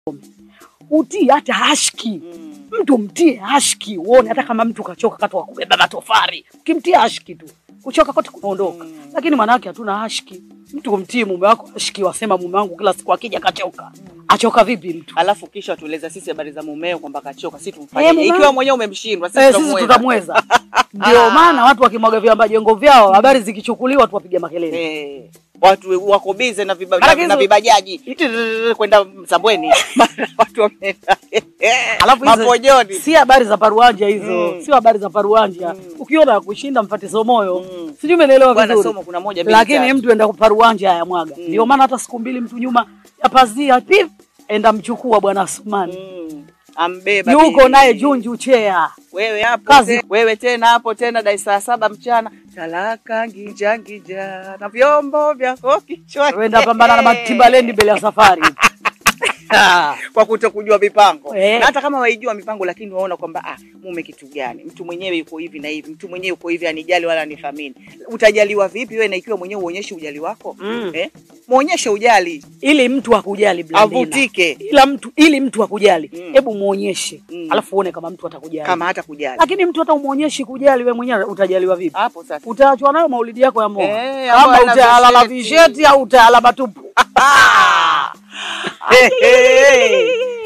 utii hata hashki mtu mtie hashki uone, hata kama mtu kachoka katu kubeba matofari, ukimtia hashki tu kuchoka kote kunaondoka. Lakini mwanawake hatuna hashki. Mtu kumtii mume wako hashki, wasema mume wangu kila siku akija kachoka. Achoka vipi mtu? Alafu kisha tueleza sisi habari za mumeo kwamba kachoka, si Eh, tumfanye mume- ikiwa mwenyewe umemshindwa, sisi Eh, sisi tutamweza. tutamweza. Ndio maana watu wakimwaga viamba jengo vyao, habari zikichukuliwa tu wapige makelele. Eh, watu wako bize na, viba, Maana na, hizo- na vibajaji Tiririri, kwenda Msambweni Mara watu wameenda Alafu hizo mapojoni. si habari za paruanja hizo, Mm. sio habari za paruanja. Ukiona ya kushinda mfate somoyo, Mm. sijui umeelewa Bwana vizuri. somo kuna moja mbili Lakini tatu. mtu enda paruanja ya mwaga. Ndio maana hata siku mbili mtu nyuma ya pazia pip, enda mchukua bwana Asmani Mm. Ambeba yuko bibi. naye Junju Chea. wewe hapo Kazi. te, wewe tena hapo tena dai saa saba mchana talaka ngija ngija na vyombo vyako kichwani Wenda pambana na Matimbaleni mbele ya safari. kwa kuto kujua mipango Eh. na hata kama waijua mipango lakini waona kwamba ah, mume kitu gani mtu mwenyewe yuko hivi na hivi mtu mwenyewe yuko hivi anijali wala anithamini utajaliwa vipi wewe na ikiwa mwenyewe uonyeshe ujali wako Mm. eh? muonyeshe ujali ili mtu akujali Blandina. avutike Ila mtu ili mtu akujali, Mm. hebu muonyeshe. Mm. Alafu uone kama mtu atakujali. kama hata kujali Lakini mtu hata umuonyeshi kujali, wewe mwenyewe utajaliwa vipi? hapo sasa Utaachwa nayo maulidi yako ya moa. Eh, Kama ambayo ina utaala la visheti. visheti au utaala matupu. Hey, hey, hey.